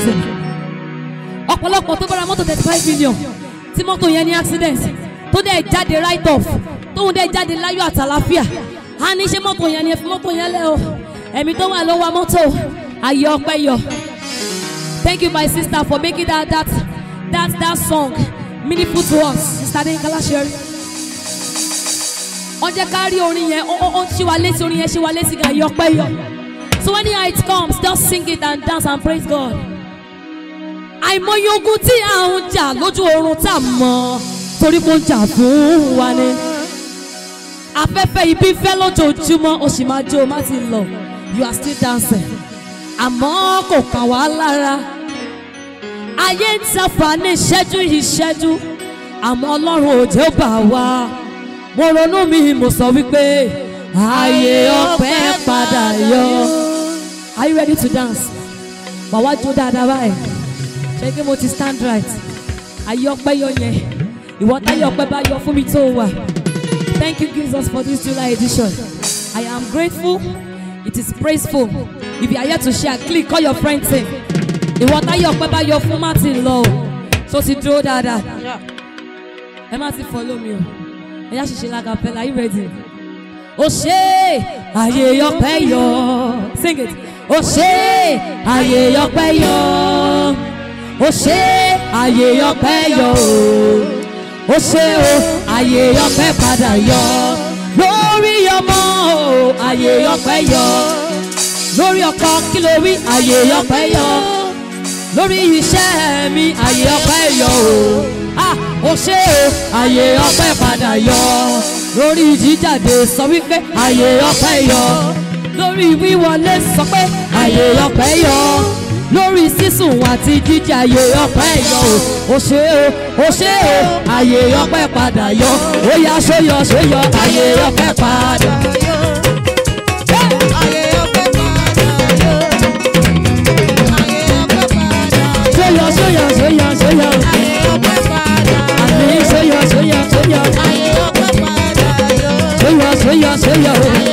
something ọ̀pọ̀lọpọ̀ tó bára mọ́tò thirty five million tí mọ́tò yẹn ní accident tó dẹ̀ jáde right off tóun dẹ̀ jáde láyọ̀ àtàláfíà á ní ṣe mọ́tò yẹn ni ẹ fi mọ́tò yẹn lẹ́ o ẹ̀mí tó wà ló wa mọ́tò ayé ọpẹ́ yọ thank you my sister for making that that that that song meaningful to us sister Adéyínká Láṣẹrí wọ́n jẹ́ ká rí orin yẹn ó ó ó ṣí wa létí orin yẹn ṣí wa létí gan ayé ọpẹ́ yọ so anyhow it comes just sing it and dance and praise God àìmọye ogun tí à ń jà lójú oorun tá a mọ̀ torí mo ń jà fún wa ni afẹ́fẹ́ ibi fẹ́ lójoojúmọ́ o sì máa jó o má ti lọ you are still dancing àmọ́ kò kàn wá lára ayé ń tafà ní ìṣẹ́jú ìṣẹ́jú àmọ́ ọlọ́run ò jẹ́ ó bà wá mo ronú mi mo sọ wípé ayé ọpẹ́ padà yọ are you ready to dance wà wá jó dáadáa báyìí ṣé kí mo ti stand right ayé ọpẹ́ yọ yẹn ìwọ táyé ọpẹ́ bá yọ fún mi tó wà. Thank you, Jesus, for this July edition. I am grateful. It is praiseful. If you are here to share, click, call your friends in. Ìwọ táyọ̀ ọpẹ́ bá yọ fún Martin lọ o. So ti dúró dáadáa. Ẹ má ti follow mi o. Ẹ yá ṣiṣẹ́ lágàpẹ́lá, are you ready? Ó ṣe àyè ọpẹ́ yọ. Sing it. Ó ṣe àyè ọpẹ́ yọ. Ó ṣe àyè ọpẹ́ yọ o ó ṣe o àyè ọpẹ́ padà yọ lórí ọmọ o àyè ọpẹ́ yọ lórí ọkọ kí ló wí àyè ọpẹ́ yọ lórí iṣẹ́ mi àyè ọpẹ́ yọ o ah ó ṣe o àyè ọpẹ́ padà yọ lórí jíjáde sọ wípé àyè ọpẹ́ yọ lórí wíwọlé sọ pé àyè ọpẹ́ yọ lórí sísùn àti jíjẹ àyè ọpẹ́ yọ o ó ṣe o ó ṣe o àyè ọpẹ́ padà yọ ó yá ṣóyọ ṣóyọ àyè ọpẹ́ padà. ṣóyọ ṣóyọ ṣóyọ ṣóyọ àmì ṣóyọ ṣóyọ ṣóyọ ṣóyọ ṣóyọ ṣóyọ.